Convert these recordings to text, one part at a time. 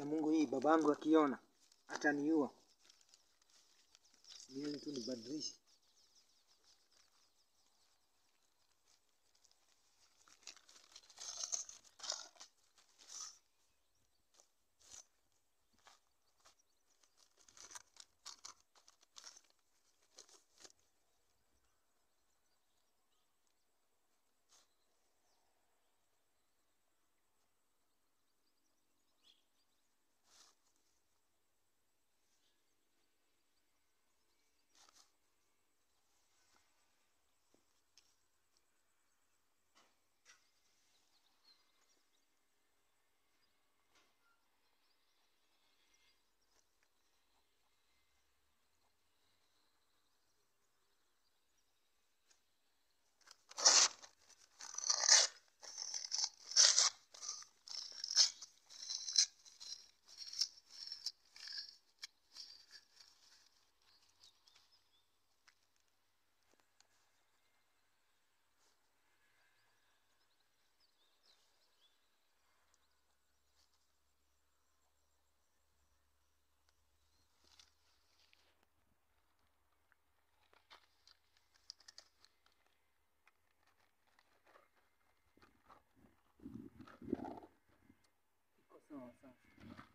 ya Mungu hii babangu akiona ataniua. Nieni tu nibadilishe. Iko sawa sasa.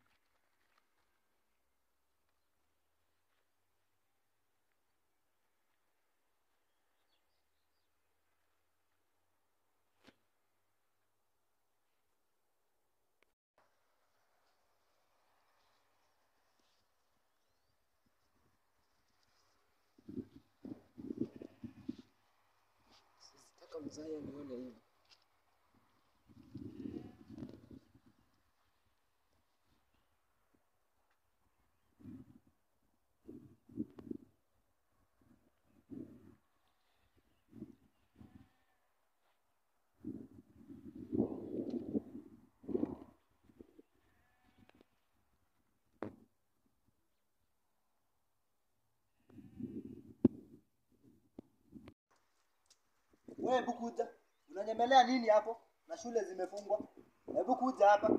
Sitaka mzazi anione hivi. Wewe hebu kuja. Unanyemelea nini hapo? Na shule zimefungwa. Hebu kuja hapa.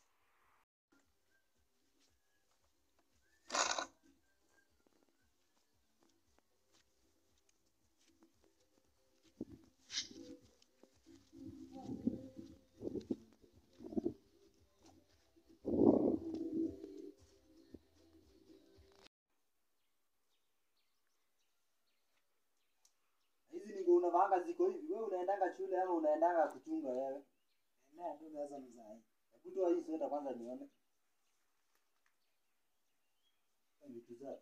Hizi ni nguo unavaanga ziko hivi. Wewe unaendanga shule ama unaendanga kuchunga wewe? Enea tu sasa mzazi. Hebu toa hii sweta kwanza nione. Vitu zako.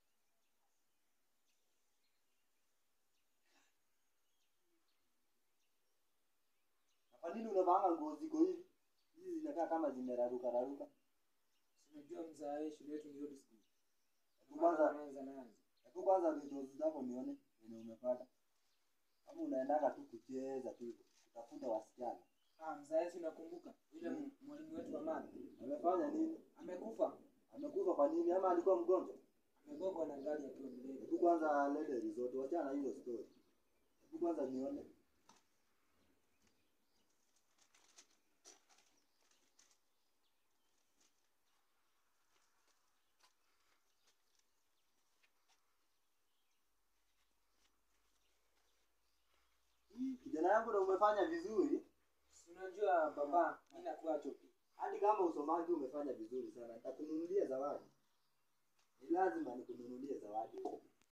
Na Kwa nini unavaanga nguo ziko hivi? Hizi zinakaa kama zimeraruka raruka. Unajua mzazi shule yetu ni old school. Hebu kwanza Anaanza naanza. hebu kwanza vitu zako nione venye umepata. Kama unaendanga tu kucheza tu kutafuta wasichana. Ah, mzazi unakumbuka yule m- mwalimu wetu wa math Amefanya nini? amekufa. Amekufa kwa nini ama alikuwa mgonjwa? Amegongwa na gari akiwa mlele. Hebu kwanza lete resort, wachana hizo story. Hebu kwanza nione. Hii, Kijana yangu na umefanya vizuri. Si Unajua baba, mimi nakuwa chopi. Hadi kama usomaji umefanya vizuri sana. Nitakununulia zawadi. Ni lazima nikununulie zawadi.